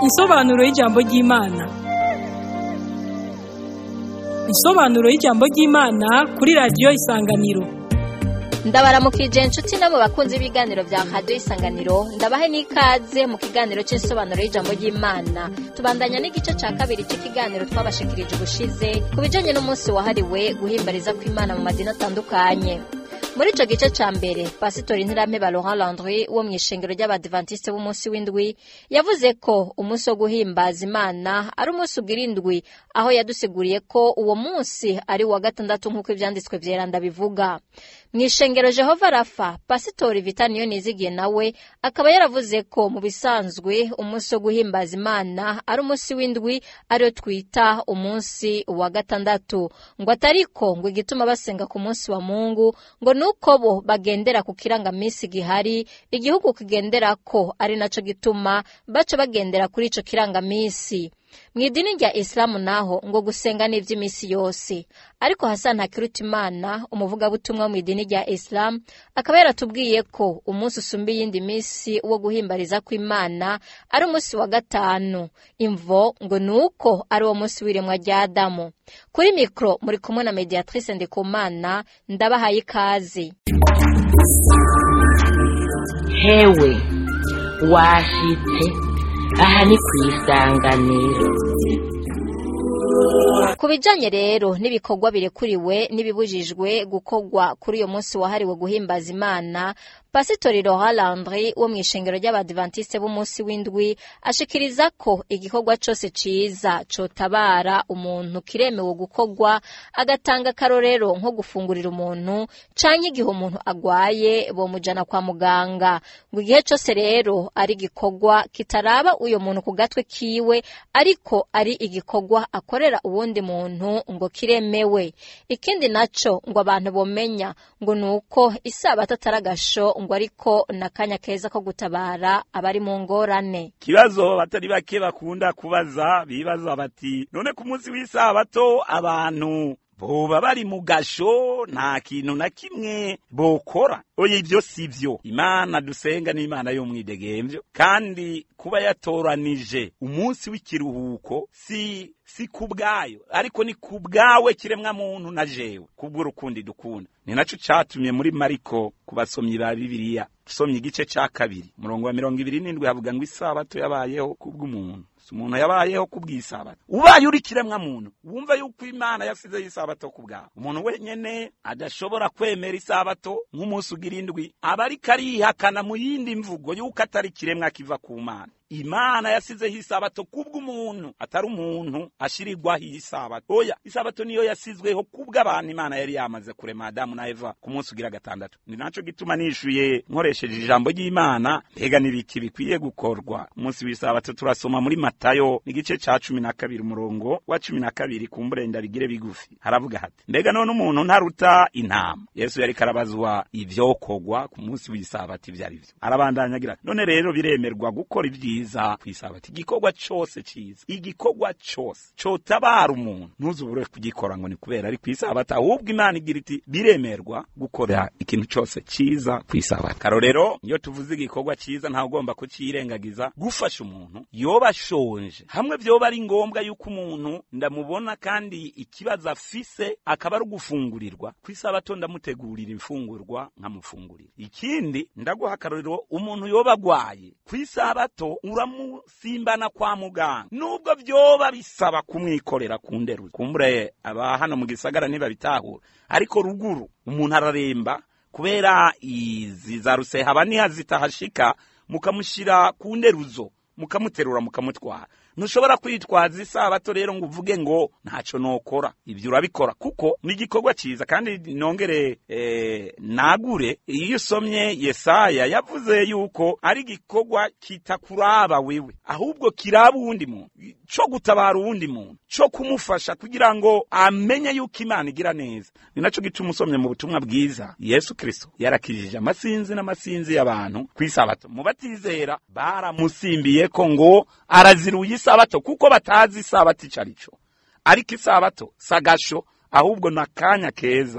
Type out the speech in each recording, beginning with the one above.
Insobanuro y'ijambo ry'Imana. Insobanuro y'ijambo ry'Imana kuri radiyo Isanganiro. ndabaramukije inshuti no mu bakunzi b'ibiganiro bya radiyo isanganiro ndabahe n'ikaze mu kiganiro cy'insobanuro y'ijambo ry'imana tubandanya n'igice cya kabiri cy'ikiganiro twabashikirije ubushize ku bijyanye n'umunsi wahariwe guhimbariza kw'imana mu madini atandukanye muri icyo gice cya mbere pasitori ntirampe Laurent Landry wo mu ishengero ry'abadivantisite b'umunsi w'indwi yavuze ko umunsi wo guhimbaza imana ari umunsi ugira indwi aho yadusiguriye ko uwo munsi ari uwa gatandatu nk'uko ibyanditswe byeranda bivuga mu ishengero jehova rafa pasitori vita niyo nizigiye nawe akaba yaravuze ko mu bisanzwe umunsi wo guhimbaza imana ari umunsi w'indwi ariyo twita umunsi wa gatandatu ngo atariko ngo igituma basenga ku munsi wa mungu ngo nuko bo bagendera ku kirangaminsi gihari igihugu kigendera ko ari naco gituma baca bagendera kuri ico kirangaminsi mu idini rya isilamu naho ngo gusenga ni iby'iminsi yose ariko hasani hakirutimana umuvugabutumwa mu idini rya isilamu akaba yaratubwiye ko umunsi usumba iyindi minsi wo guhimbariza kw'imana ari umunsi wa gatanu imvo ngo ni uko ari wo munsi w'iremwa rya adamu kuri mikoro muri kumwe na mediatrice ndikumana ndabahaye ikaze hewe washitse aha ni ku isanganiro ku bijyanye rero n'ibikorwa birekuriwe n'ibibujijwe gukorwa kuri uyu munsi wahariwe guhimbaza imana pasitori Laurent Landry wo mu ishengero ry'abadivantisite b'umunsi w'indwi ashikiriza ko igikorwa cyose ciza cotabara umuntu kiremewe gukorwa agatanga akarorero nko gufungurira umuntu canke igihe umuntu agwaye bomujana kwa muganga ngo igihe cyose rero ari igikorwa kitaraba uyo muntu ku gatwe kiwe ariko ari igikorwa akorera uwundi muntu ngo kiremewe ikindi naco ngo abantu bomenya ngo ni uko isabato atari agasho ngo ariko n'akanya keza ko gutabara abari mu ngorane ikibazo batari bake bakunda kubaza bibaza bati none ku munsi w'isabato abantu boba bari mu gasho nta kintu na kimwe bokora oya ibyo si byo imana dusenga ni imana y'umwidegemvyo kandi kuba yatoranije umunsi w'ikiruhuko si si ku bwayo ariko ni ku bwawe kiremwa muntu na jewe kubw'urukundi dukunda ni naco catumye muri mariko ku basomyi ba bibiliya usomye igice ca kabiri umurongo wa mirongo ibiri n'indwi havuga ngo isabato yabayeho kubw'umuntu si umuntu yabayeho kubw'isabato ubaye uri kiremwa muntu wumva yuko imana yasizeho isabato ku bwawe umuntu wenyene adashobora kwemera isabato nk'umunsi ugira indwi aba ariko arihakana mu yindi mvugo yuko atari kiremwa kiva ku mana imana yasizeho isabato kubw'umuntu atari umuntu ashirirwaho iyi sabato oya isabato niyo yasizweho kubw'abantu imana yari yamaze kurema adamu na eva ku munsi ugira gatandatu ni naco gituma nishuye nkoresheje ijambo ry'imana mbega n'ibiki bikwiye gukorwa umunsi w'isabato turasoma muri matayo n'igice ca cumi na kabiri umurongo wa cumi na kabiri ku mburenda bigire bigufi haravuga hati mbega none umuntu ntaruta intama yesu yariko arabazwa ivyokorwa ku munsi w'isabato ivyo ari vyo arabandanya agira ati, none rero biremerwa gukora ivyiza cyiza kwisabati igikorwa cyose cyiza igikorwa cyose cotabara umuntu ntuzubure kugikora ngo ni kubera ari kwisabata ahubwo imana igira iti biremerwa gukora ikintu cyose cyiza kwisabata karorero iyo tuvuze igikorwa cyiza ntawe ugomba kucirengagiza gufasha umuntu yoba ashonje hamwe vyoba ari ngombwa yuko umuntu ndamubona kandi ikibazo afise akaba ari ugufungurirwa kwisabato ndamutegurira imfungurwa nkamufungurira ikindi ndaguha akarorero umuntu yoba agwaye kwisabato uramusimbana kwa muganga nubwo vyoba bisaba kumwikorera ku nderu kumbure aba hano mu gisagara ntibabitahura ariko ruguru umuntu araremba kubera izi za rusehaba niha zitahashika mukamushira ku nderuzo mukamuterura mukamutwara ntushobora kwitwaza isabato rero ngo uvuge ngo ntaco nokora ibyo urabikora kuko ni igikorwa cyiza kandi nongere eh, nagure iyo usomye yesaya yavuze yuko ari igikorwa kitakuraba wewe ahubwo kiraba uwundi muntu co gutabara uwundi muntu co kumufasha kugira ngo amenye yuko imana igira neza ni naco gituma usomye mu butumwa bwiza yesu kristo yarakijije amasinzi n'amasinzi y'abantu kw'isabato mu batizera baramusimbiye ko ngo araziruye isabato kuko batazi isabato ico arico ariko isabato sagasho ahubwo ni akanya keza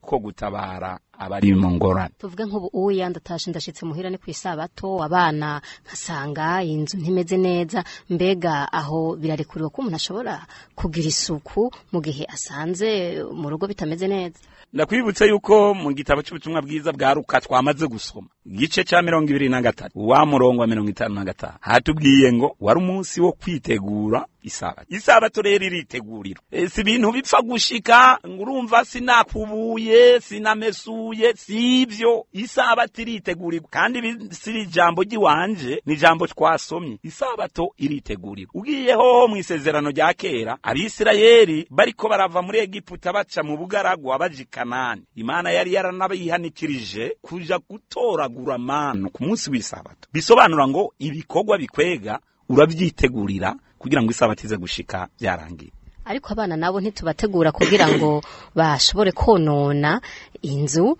ko gutabara abari mu ngorane tuvuge nk'ubu uwo yandatashe ndashitse muhira ni ku isabato abana nkasanga inzu ntimeze neza mbega aho birarekuriwe ko umuntu ashobora kugira isuku mu gihe asanze mu rugo bitameze neza ndakwibutsa yuko mu gitabo cy'ubutumwa bwiza bwa ruka twamaze gusoma igice cya mirongo ibiri na gatatu wa murongo wa mirongo itanu na gatanu hatubwiye ngo wari umunsi wo kwitegura isabato isabato rero iritegurira E, si ibintu bipfa gushika ngo urumva sinakubuye sinamesuye si ibyo isabato iritegurirwa kandi ibi si ijambo ry'iwanje ni ijambo twasomye isabato iritegurirwa ugiyeho mu isezerano rya kera abisirayeli bariko barava muri egiputa baca mu bugaragwa baja i kanani imana yari yaranabihanikirije kuja gutoragura manu ku munsi w'isabato bisobanura ngo ibikorwa bikwega urabyitegurira kugira ngo isabato ize gushika byarangiye ariko abana nabo ntitubategura kugira ngo bashobore konona inzu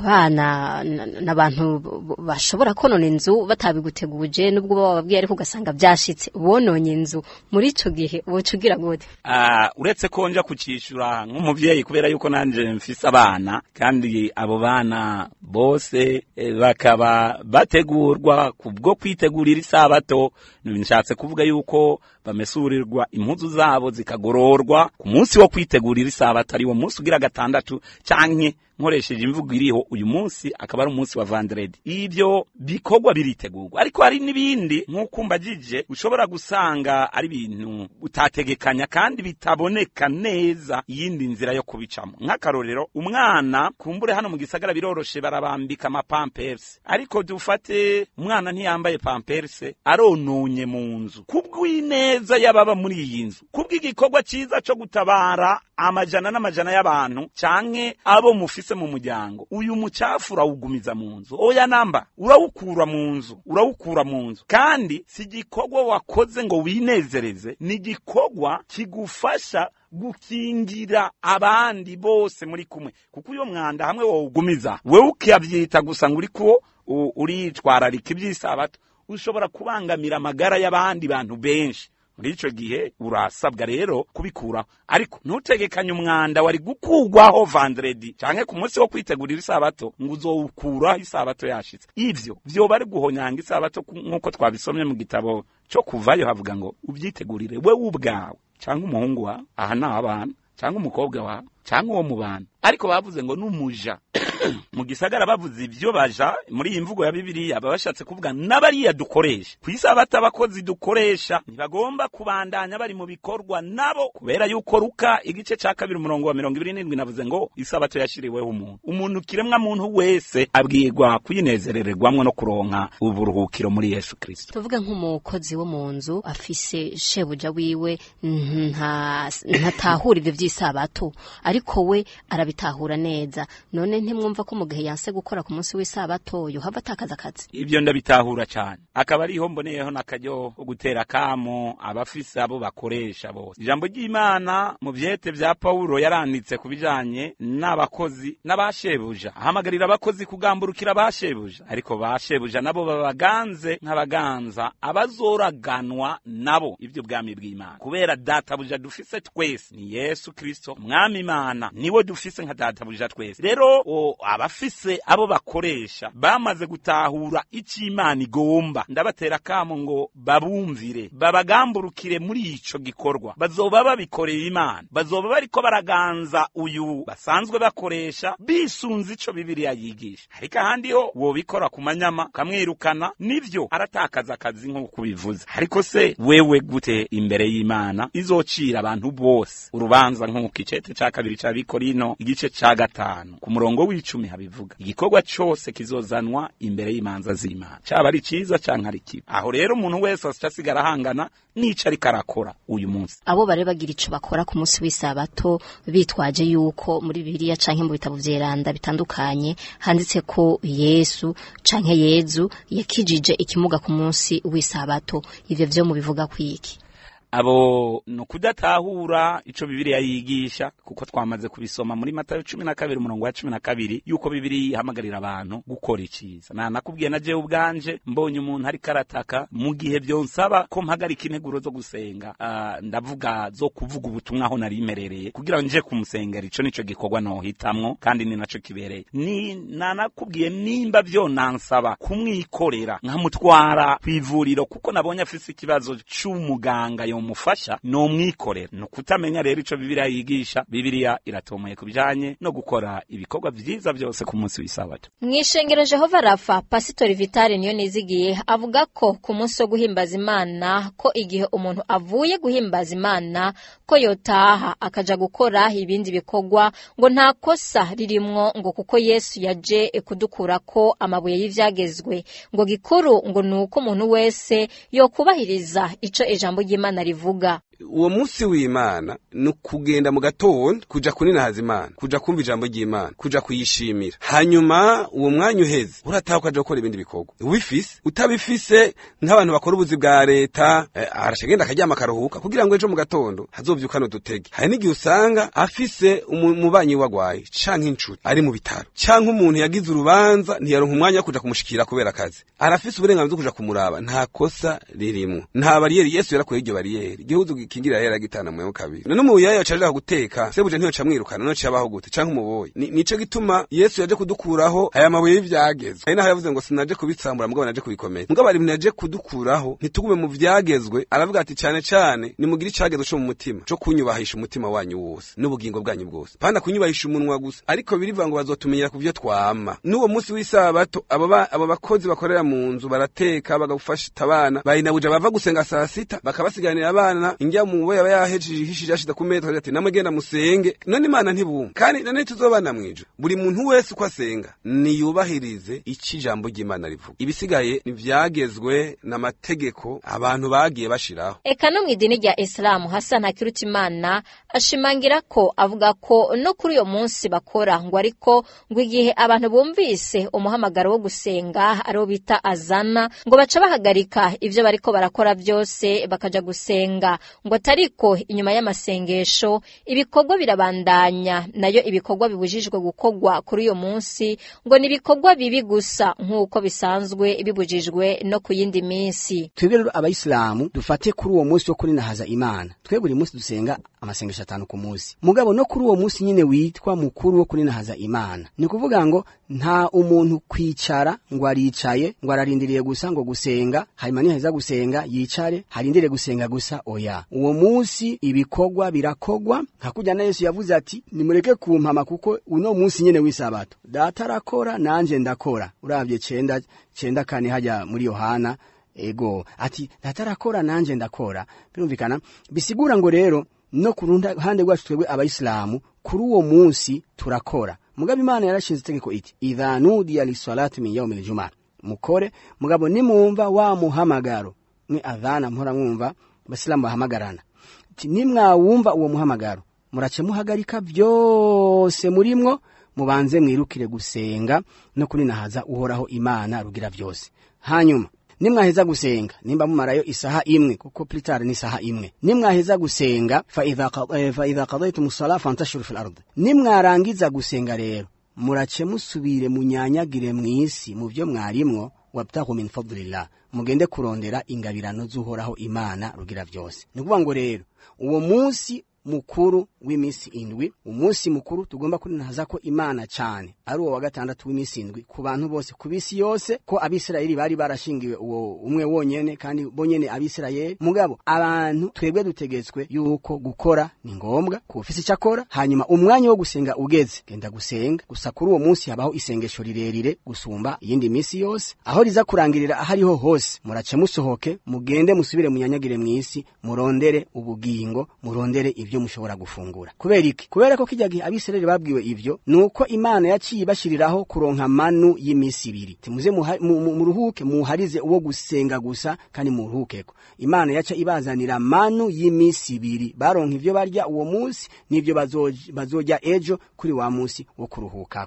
abana n- n'abantu b- bashobora konona inzu batabiguteguje nubwo baba bababwiye ariko ugasanga byashitse bononye inzu muri ico gihe woca ugira gute Ah, uretse ko nja kucishura nk'umuvyeyi kubera yuko nanje mfise abana kandi abo bana bose eh, bakaba bategurwa kubwo kwitegurira isabato nshatse kuvuga yuko bamesurirwa impuzu zabo zikagororwa ku munsi wo kwitegurira isabato ari wo munsi ugira gatandatu canke nkoresheje imvugo iriho uyu munsi akaba ari umunsi wa vandredi ibyo bikorwa biritegurwa ariko hari n'ibindi nk'uko mbajije ushobora gusanga ari ibintu utategekanya kandi bitaboneka neza iyindi nzira yo kubicamo nk'akarorero umwana kumbure hano mu gisagara biroroshe barabambika amapampersi ariko dufate umwana ntiyambaye pamperse arononye mu nzu kubw'ineza y'ababa muri iyi nzu kubw'igikorwa cyiza cyo gutabara amajana n'amajana y'abantu canke abo mufise mu muryango uyu mucafu urawugumiza mu nzu oya namba urawukura mu nzu urawukura mu nzu kandi si igikorwa wakoze ngo winezereze ni igikorwa kigufasha gukingira abandi bose muri kumwe kuko uyo mwanda hamwe wawugumiza wewe ukabyita gusa ngo uriko u- uritwararika iby'isabato ushobora kubangamira amagara y'abandi bantu benshi muri ico gihe urasabwa rero kubikuraho ariko ntutegekanye umwanda wari gukurwaho vandredi canke ku munsi wo kwitegurira isabato ngo uzowukuraho isabato yashitse ivyo vyoba ari guhonyanga isabato ku- nk'uko twabisomye mu gitabo co kuvayo havuga ngo ubyitegurire wewe ubwawe canke umuhungu wawe aha ni abana canke umukobwa wawe canke uwo mu bantu ariko bavuze ngo n'umuja mu gisagara bavuze ibyo baja muri iyi mvugo ya bibiliya baba bashatse kuvuga n'abariya dukoresha ku isabato abakozi dukoresha ntibagomba kubandanya bari mu bikorwa nabo kubera yuko ruka igice ca kabiri umurongo wa mirongo ibiri n'indwi navuze ngo isabato yashiriweho umuntu umuntu kiremwa muntu wese abwirwa kuyinezerererwamwo no kuronka uburuhukiro muri yesu kristo tuvuge nk'umukozi wo mu nzu afise shebuja wiwe nta ntatahura ibyo by'isabato ariko we arabitahura neza none ntimwumva ko mu gihe yanse gukora ku munsi w'isabato yohava atakaza akazi ibyo ndabitahura cyane akaba ariho mboneyeho n'akaryo ko gutera kamo abafise abo bakoresha bose ijambo ry'imana mu vyete vya pawulo yaranditse ku bijanye n'abakozi n'abashebuja ahamagarira abakozi kugamburukira abashebuja ariko bashebuja nabo babaganze nk'abaganza abazoraganwa nabo ibyo bwami bw'imana kubera databuja dufise twese ni yesu kristo umwami imana niwe dufise nka databuja twese rero o, abafise abo bakoresha bamaze gutahura icyo imana igomba ndabatera kamo ngo babumvire babagamburukire muri ico gikorwa bazoba babikoreye imana bazoba bariko baraganza uyu basanzwe bakoresha bisunze ico bibiliya yigisha ariko ahandi ho wobikora ku manyama ukamwirukana nivyo aratakaza akazi nk'uko ubivuze ariko se wewe gute imbere y'imana izocira abantu bose urubanza nk'uko icete ca kabiri ca bikorino igice ca gatanu ku murongo w'icumi habivuga igikorwa cose kizozanwa imbere y'imanza z'imana caba ari ciza canke ari kibi aho rero umuntu wese asica asigara ahangana n'ico ariko arakora uyu munsi abo bare bagira ico bakora ku munsi w'isabato bitwaje yuko muri bibiliya canke mu bitabo vyeranda bitandukanye handitse ko yesu canke yezu yakijije ikimuga ku munsi w'isabato ivyo vyo mubivuga kwiki abo no kudatahura ico bibiliya yigisha kuko twamaze kubisoma muri matayo cumi na kabiri umurongo wa cumi na kabiri yuko bibiliya ihamagarira abantu gukora iciza na nakubwiye na jewe ubwanje mbonye umuntu ariko arataka mu gihe vyonsaba ko mpagarika integuro zo gusenga uh, ndavuga zo kuvuga ubutumwa aho nari merereye kugira nje kumusengera ico nico gikorwa nohitamwo kandi ni naco kibereye ni nanakubwiye nimba vyonansaba kumwikorera nkamutwara kw'ivuriro kuko nabonye afise ikibazo c'umuganga yomufasha nomwikorera ni ukutamenya rero ico bibiliya yigisha bibiliya iratomoye ku bijanye no gukora ibikorwa vyiza vyose ku munsi w'isabato mw'ishengero jehova rafa pasitori vitale niyo nizigiye avuga ko ku munsi wo guhimbaza imana ko igihe umuntu avuye guhimbaza imana ko yotaha akaja gukora ibindi bikorwa ngo nta kosa ririmwo ngo kuko yesu yaje kudukurako amabuye y'ivyagezwe ngo gikuru ngo ni uko umuntu wese yokubahiriza ico ijambo ry'imana rivuga uwo munsi w'imana ni ukugenda mu gatondo kuja kuninahaza imana kuja kumva ijambo ry'imana kuja kuyishimira hanyuma uwo mwanya uheze urataha ukaja gukora ibindi bikorwa ubifise utabifise nk'abantu bakora ubuzi bwa leta eh, arasha agenda akaryama akaruhuka kugira ngo ejo mu gatondo hazovyukane udutege hari n'igihe usanga afise umubanyi wagwaye canke inshuti ari mu bitaro canke umuntu yagize urubanza ntiyaronka umwanya wo kuja kumushikira kubera akazi arafise uburenganzira bwo kuja kumuraba nta kosa ririmwo nta bariyeri yesu yarakuye iryo bariyeri igihugu gikingira yera gitana mweho kabiri none mu yaya yacaje guteka sebuje ntiyo camwirukana no cabaho gute canke umuboyi Ni- nico gituma yesu yaje kudukuraho aya mabuye y'ivyagezwe ari naho yavuze ngo sinaje kubitsambura mugabo naje kubikomeza mugabo ari naje kudukuraho ntitugume mu vyagezwe aravuga ati cane cane nimugire icagezwe co mu mutima co kunyubahisha umutima wanyu wose n'ubugingo bwanyu bwose panda kunyubahisha umunwa gusa ariko birivuga ngo bazotumenyera ku vyo twama n'uwo munsi w'isabato abo ba- abo bakozi bakorera mu nzu barateka bagafasha abana bayinabuja bava gusenga saa sita bakabasiganira abana injya mu bo yaba yahejeje ihishije yashize ku meza ati namwe genda musenge none imana ntibumva kandi none tuzobana mw'ijuru buri muntu wese uko asenga niyubahirize ico ijambo ry'imana rivuga ibisigaye ntivyagezwe n'amategeko abantu bagiye bashiraho eka no mu idini rya isilamu hassan hakirutimana ashimangira ko avuga ko no kuri uyo munsi bakora ngo ariko ngo igihe abantu bumvise umuhamagaro wo gusenga ariwo bita azana ngo baca bahagarika ivyo bariko barakora vyose bakaja gusenga ngo atariko inyuma y'amasengesho ibikorwa birabandanya nayo ibikorwa bibujijwe gukorwa kuri uyo munsi ngo ni ibikorwa bibi gusa nk'uko bisanzwe bibujijwe no ku yindi minsi twebwe rero abayisilamu dufate kuri uwo munsi wo kurinahaza imana twebwe buri munsi dusenga amasengesho atanu ku munsi mugabo no kuri uwo munsi nyine witwa mukuru wo kurinahaza imana ni kuvuga ngo nta umuntu kwicara ngo aricaye ngo ararindiriye gusa ngo gusenga hanyuma niheza gusenga yicare harindire gusenga gusa oya uwo munsi ibikorwa birakogwa nka kurya na yesu yavuze ati nimureke kumpama kuko uno munsi nyene w'isabato data arakora nanje ndakora uravye cenda cenda kane hajya muri yohana ego ati datarakora nanje ndakora birumvikana bisigura ngo rero no ku ruhande rwacu twebwe abayisilamu kuri uwo munsi turakora mugabo imana yarashinze itegeko iti idha nudiya lisalati min yaumi ljuma mukore mugabo nimwumva wa muhamagaro mwe adhana mpora mwumva abasilamu bahamagarana ati nimwawumva uwo muhamagaro murace muhagarika vyose murimwo mubanze mwirukire gusenga no kuninahaza uhoraho imana rugira vyose hanyuma nimwaheza gusenga nimba mumarayo isaha imwe kuko plitare ni isaha imwe nimwaheza gusenga fa idha qa- eh, fa idha qadaytum sala fantashuru fil ard nimwarangiza gusenga rero murace musubire munyanyagire mw'isi mu vyo mwarimwo wabtahu min fadlillah mugende kurondera ingabirano z'uhoraho imana rugira vyose ni ukuvuga ngo rero uwo munsi mukuru w'iminsi indwi umunsi mukuru tugomba kurinahaza ko imana cyane ari uwo wa gatandatu w'iminsi indwi ku bantu bose ku bisi yose ko abisirayeli bari barashingiwe uwo umwe wonyene kandi bonyene abisirayeli mugabo abantu twebwe dutegetswe yuko gukora ni ngombwa ku ufise icyo akora hanyuma umwanya wo gusenga ugeze genda gusenga gusa kuri uwo munsi habaho isengesho rirerire gusumba iyindi minsi yose aho riza kurangirira ahariho hose murace musohoke mugende musubire munyanyagire mw'isi murondere ubugingo murondere ibyo mushobora gufungura kubera iki kubera ko kijya gihe abisirayeli babwiwe ibyo nuko imana yaciye ibashiriraho kuronka manu y'iminsi ibiri timuze muha- mu- mu- muruhuke muharize uwo gusenga gusa kandi muruhukeko imana yaca ibazanira manu y'iminsi ibiri baronka ivyo barya uwo munsi n'ivyo bazoj- bazorya ejo kuri wa munsi wo kuruhukako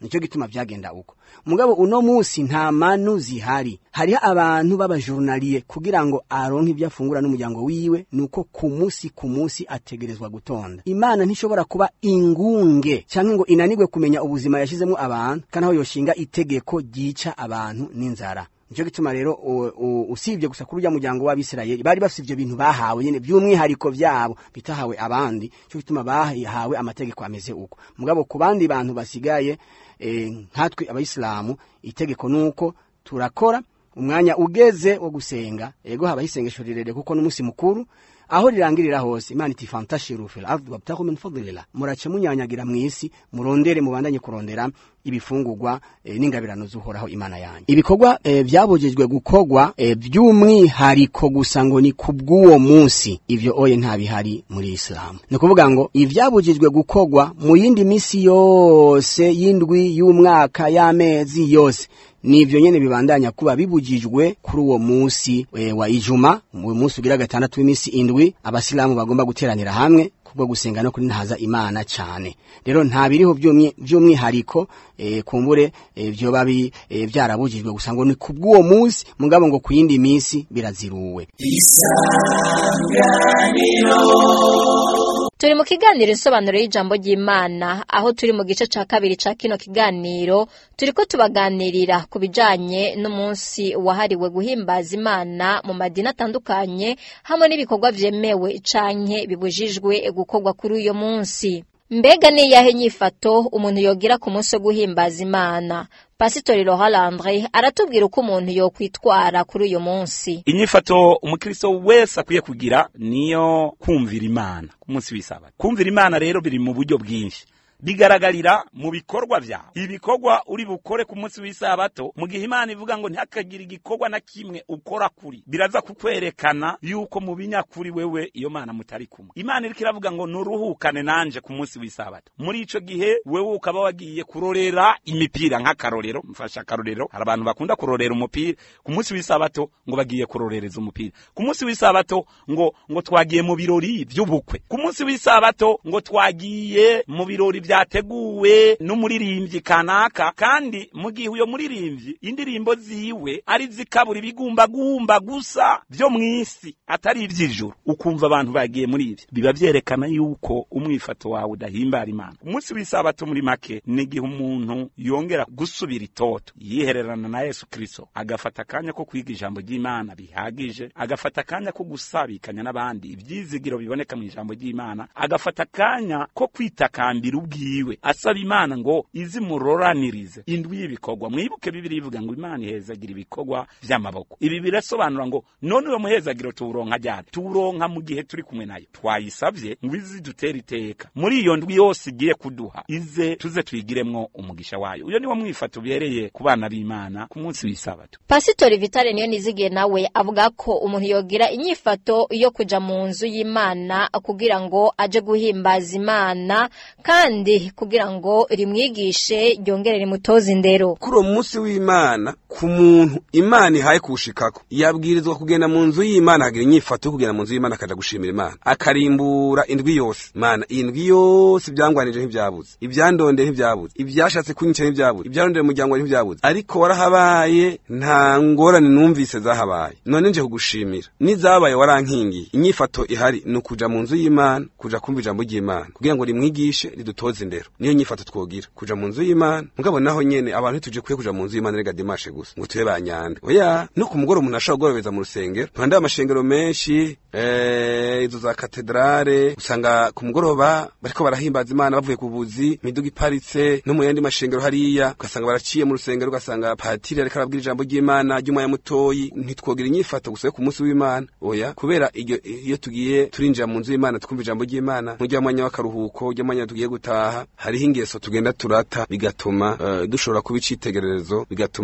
nicyo gituma vyagenda uko mugabo uno musi nta manu zihari hariho abantu b'abajurnaliye kugira ngo aronke ibyo afungura n'umuryango wiwe nuko ku musi ku musi ategerezwa gutonda imana ntishobora kuba ingunge canke ngo inanirwe kumenya ubuzima yashizemo abantu kandi aho yoshinga itegeko ryica abantu n'inzara Nico gituma rero u- u- usibye gusa kuri urya muryango w'abisirayeli bari bafite ivyo bintu bahawe nyene by'umwihariko vyabo bitahawe abandi cyo gituma bahawe amategeko ameze uko mugabo ku bandi bantu basigaye eh, nkatwe abayisilamu itegeko nuko turakora umwanya ugeze wo gusenga ego habaho isengesho rirerire kuko n'umunsi mukuru aho rirangirira hose imana iti fantashiru fil ardi wabtahu min fadlillah murace munyanyagira mw'isi murondere mubandanye kurondera ibifungurwa e, n'ingabirano zuhoraho imana yanyu ibikorwa e, byabujijwe gukorwa e, by'umwihariko gusa ngo ni kubw'uwo munsi ivyo oye nta bihari muri isilamu ni ukuvuga ngo ivyabujijwe gukorwa mu yindi misi yose y'indwi y'umwaka y'amezi yose nivyo nyene bibandanya kuba bibujijwe kuri uwo musi e, wa ijuma mu musi ugira gatandatu w'imisi indwi abasilamu bagomba guteranira hamwe kubwo gusenga no kurintaza imana cyane rero nta biriho by'umwi- by'umwihariko e, kumbure e, vyoba bi- e, vyarabujijwe gusa ngo ni kubw'uwo musi mugabo ngo ku yindi misi biraziruwe turi mu kiganiro insobanuro y'ijambo ry'imana aho turi mu gice ca kabiri ca kino kiganiro turiko tubaganirira ku bijanye n'umunsi wahariwe guhimbaza imana mu madini atandukanye hamwe n'ibikorwa vyemewe canke bibujijwe gukorwa kuri uyo munsi mbega ni iyahe nyifato umuntu yogira ku munsi wo guhimbaza imana pasitori rohalandre aratubwira uko umuntu yokwitwara kuri uyu munsi inyifato umukristo wese akwiye kugira niyo kumvira imana ku munsi w'isabato kumvira imana rero biri mu buryo bwinshi bigaragarira mu bikorwa vyawe ibikorwa uri bukore ku munsi w'isabato mu gihe imana ivuga ngo ntihakagire igikorwa na kimwe ukora kuri biraza kukwerekana yuko mu binyakuri wewe iyo mana mutari kumwe imana iriko iravuga ngo nuruhukane nanje ku munsi w'isabato muri ico gihe wewe ukaba wagiye kurorera imipira nk'akarorero mfasha akarorero hari abantu bakunda kurorera umupira ku munsi w'isabato ngo bagiye kurorereza umupira ku munsi w'isabato ngo ngo twagiye mu birori vy'ubukwe ku munsi w'isabato ngo twagiye mu birori vyateguwe n'umuririmbyi kanaka kandi mu gihe uyo muririmbyi indirimbo ziwe ari zikabura ibigumbagumba gusa vyo mw'isi atari ivy'ijuru ukumva abantu bagiye muri ivyo biba vyerekana yuko umwifato wawe udahimbara imana umunsi w'isabato muri make ni igihe umuntu yongera gusubira itoto yihererana na yesu kristo agafata akanya ko kwiga ijambo ry'imana bihagije agafata akanya ko gusabikanya n'abandi ivyizigiro biboneka mu ijambo ry'imana agafata akanya ko kwitakambira ubwiwe asaba imana ngo izimuroranirize indwi y'ibikorwa mwibuke bibiri ivuga ngo imana ihezagira ibikorwa vy'amaboko ibi birasobanura ngo none uwo muhezagiro tuwuronka ryari tuwuronka mu gihe turi kumwe nayo twayisavye ngo izi dutere iteka muri iyo ndwi yose igiye kuduha ize tuze tuyigiremwo umugisha wayo uyo niwo mwifato ubereye ku bana b'imana ku munsi w'isabato pasitori vitale niyo nizigiye nawe avuga ko umuntu yogira inyifato yo kuja mu nzu y'imana kugira ngo aje guhimbaza imana kandi kugira ngo rimwigishe ryongere rimutoze indero kuri uwo munsi w'imana ku muntu imana ihaye kuwushikako yabwirizwa kugenda mu nzu y'imana akagira inyifato yo kugenda mu nzu y'imana akaja gushimira imana akarimbura indwi yose mana iyi ndwi yose ibyangwanije ntibyabuze ibyandonde ntibyabuze ibyashatse kunyica ntibyabuze ibyarondera umuryango wawe ntibyabuze ariko warahabaye nta ngorane numvise zahabaye none nje kugushimira n'izabaye warankingiye inyifato ihari ni ukuja mu nzu y'imana kuja kumva ijambo ry'imana kugira ngo rimwigishe ridutoze indero niyo nyifato twogira kuja mu nzu y'imana mugabo naho nyene abantu ntituje kwiye kuja mu nzu y'imana rega dimashe gusa ngo tube banyanda oya no ku mugoroba umuntu ashobora kugorobeza mu rusengero mpande amashengero menshi eh, izo za katedrale usanga ku mugoroba bariko barahimbaza imana bavuye ku buzi imiduga iparitse no mu yandi mashengero hariya ugasanga baraciye mu rusengero ugasanga patiri ariko arabwira ijambo ry'imana ry'umwanya mutoyi ntitwogira inyifato gusa yo ku munsi w'imana oya kubera iryo iyo tugiye turinjira mu nzu y'imana tukumva ijambo ry'imana nk'urya mwanya w'akaruhuko urya mwanya tugiye gutaha hariho ingeso tugenda turata bigatuma eh, dushobora kuba icitegererezo bigatuma tuba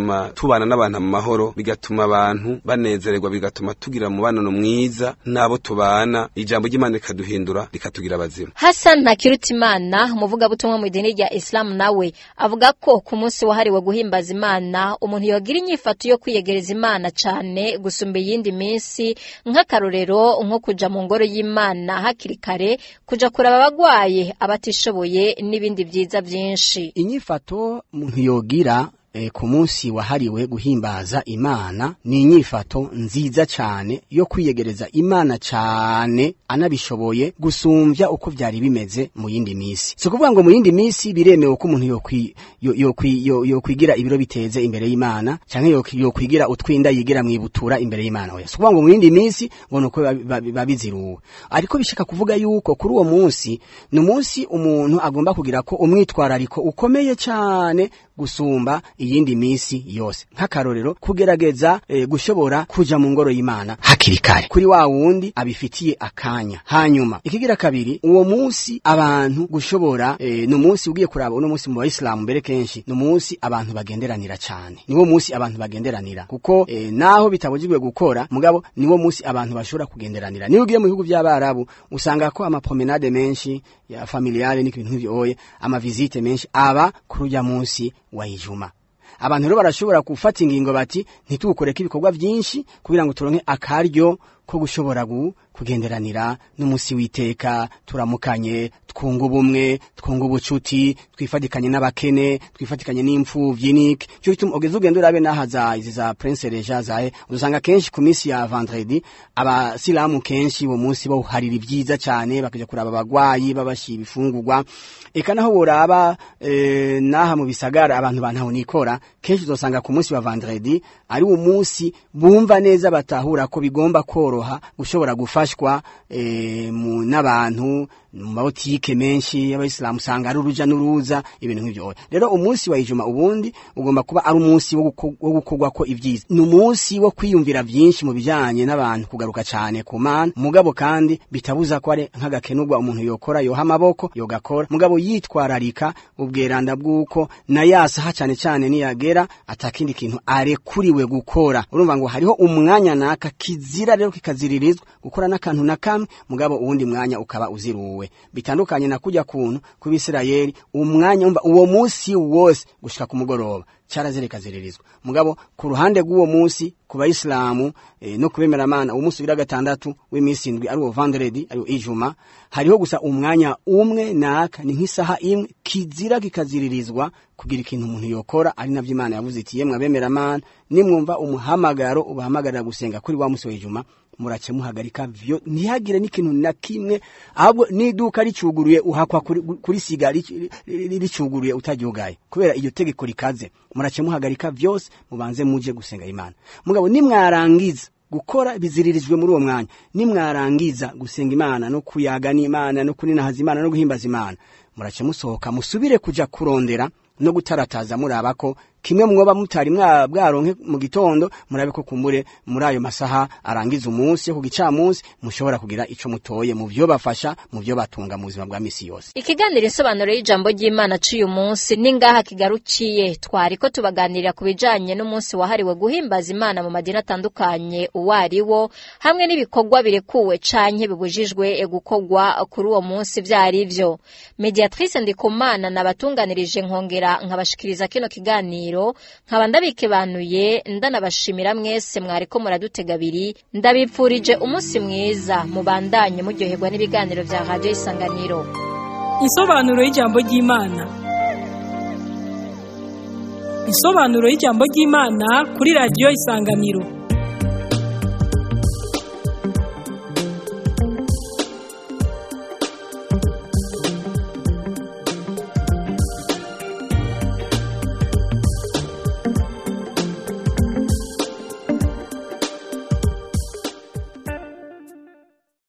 tubana n'abantu mu mahoro bigatuma abantu banezererwa bigatuma tugira umubano mwiza n'abo tubana ijambo ry'imana rikaduhindura rikatugira abazima Hassan Ntakirutimana umuvugabutumwa mu idini rya Islam nawe avuga ko ku munsi wahariwe guhimbaza Imana umuntu yogira inyifato yo kwiyegereza Imana cane gusumba iyindi minsi nk'akarorero nko kuja mu ngoro y'Imana hakiri kare kuja kuraba abagwaye abatishoboye n'ibindi vyiza vyinshi inyifato umuntu yogira e, ku munsi wahariwe guhimbaza imana ni inyifato nziza cyane yo kwiyegereza imana cyane anabishoboye gusumvya uko vyari bimeze mu yindi misi si ukuvuga ngo mu yindi misi biremewe ko umuntu yokwi- yo- yokwi- yo- yokwigira ibiro biteze imbere y'imana canke yokwi- yokwigira utwinda yigira mwibutura imbere y'imana oya si ukuvuga ngo mu yindi misi ngo nuko biba- biba biba biziruwe ariko bishaka kuvuga yuko kuri uwo munsi ni umunsi umuntu agomba kugira ko umwitwarariko ukomeye cyane gusumba iyindi misi yose nk'akarorero kugerageza e, gushobora kuja mu ngoro y'imana hakiri kare kuri wa wundi abifitiye akanya hanyuma ikigira kabiri uwo munsi abantu gushobora e, ni umunsi ugiye kuraba uno munsi mu bayisilamu mbere kenshi ni umunsi abantu bagenderanira cyane niwo munsi abantu bagenderanira kuko e, naho bitabujijwe gukora mugabo niwo munsi abantu bashobora kugenderanira niyo ugiye mu bihugu by'abarabu usanga ko amapromenade menshi ya familiale n'ibintu nk'ivyo oye amavizite menshi aba kuri urya munsi wa ijuma abantu rero barashobora gufata ingingo bati ntitugukoreko ibikorwa byinshi kugira ngo turonke akaryo ko gushobora gu- kugenderanira n'umunsi w'iteka turamukanye twunga ubumwe twunga ubucuti twifatikanye n'abakene twifatikanye n'imfuvyi niki cyo gituma ugeze ugenda urabe n'aha za izi za prince reja zahe usanga kenshi ku minsi ya vendredi abasilamu kenshi uwo munsi bawuharira ibyiza cyane bakaja kuraba abagwayi babashira ibifungurwa eka naho boraba e, naha mu bisagara abantu bantaho nikora kenshi uzosanga ku munsi wa vendredi ari umunsi bumva neza batahura ko bigomba koroha gushobora gufashwa e, mu n'abantu mu mabotike menshi y'abayisilamu usanga ari uruja n'uruza ibintu nk'ivyo rero umunsi wa ijuma ubundi ugomba kuba ari umunsi wo guko- wo gukorwako ibyiza ni umunsi wo kwiyumvira byinshi mu bijanye n'abantu kugaruka cyane ku mana mugabo kandi bitabuza ko ari nk'agakenurwa umuntu yokora yoha amaboko yogakora mugabo yitwararika ubweranda bw'uko na yasaha cyane cyane niyagera atakindi kintu arekuriwe gukora urumva ngo hariho umwanya naka kizira rero kikaziririzwa gukora n'akantu na kamwe mugabo uwundi mwanya ukaba uziruwe bitandukanye na kujya kuntu ku bisirayeli umwanya umva uwo munsi wose gushika ku mugoroba cyarazireka ziririzwa mugabo ku ruhande rw'uwo munsi ku bayisilamu e, no kubemera amana uwo munsi ugira gatandatu w'iminsi indwi ari wo vendredi ari wo ijuma hariho gusa umwanya umwe naka ni nk'isaha imwe kizira kikaziririzwa kugira ikintu umuntu yokora ari navyo imana yavuze iti yemwe abemera amana nimwumva umuhamagaro ubahamagarira gusenga kuri wa munsi w'ijuma murace muhagarika vyo ntihagire n'ikintu na kimwe ahubwo n'iduka ricuguruye uhakwa kuri, kuri siga ric- ri- ri- ricuguruye utaryugaye kubera iyo tegeko rikaze murace muhagarika vyose mubanze muje gusenga imana mugabo nimwarangiza gukora biziririjwe muri uwo mwanya nimwarangiza gusenga imana no kuyaga n'imana no kuninahaza imana no guhimbaza imana murace musohoka musubire kuja kurondera no gutarataza muraba ko kimwe mwoba mutari mwa bwaronke mu gitondo murabe ko kumbure muri ayo masaha arangiza umunsi ku gicamunsi mushobora kugira ico mutoye mu vyo bafasha mu vyo batunga mu buzima bwa misi yose Ikiganiro insobanuro y'ijambo ry'Imana c'uyu munsi ni ngaha kigarukiye twariko tubaganirira ku bijanye n'umunsi wahariwe guhimbaza Imana mu madini atandukanye uwo ari wo hamwe n'ibikorwa birekuwe canke bibujijwe gukorwa kuri uwo munsi vyari vyo Mediatrice Ndikumana nabatunganirije nkongera nkabashikiriza kino kiganiro nkaba ndabikebanuye ndanabashimira mwese mwariko muradutega abiri ndabipfurije umunsi mwiza mubandanye muryoherwa n'ibiganiro vya Radio Isanganiro Insobanuro y'ijambo ry'Imana. Insobanuro y'ijambo ry'Imana kuri radio Isanganiro.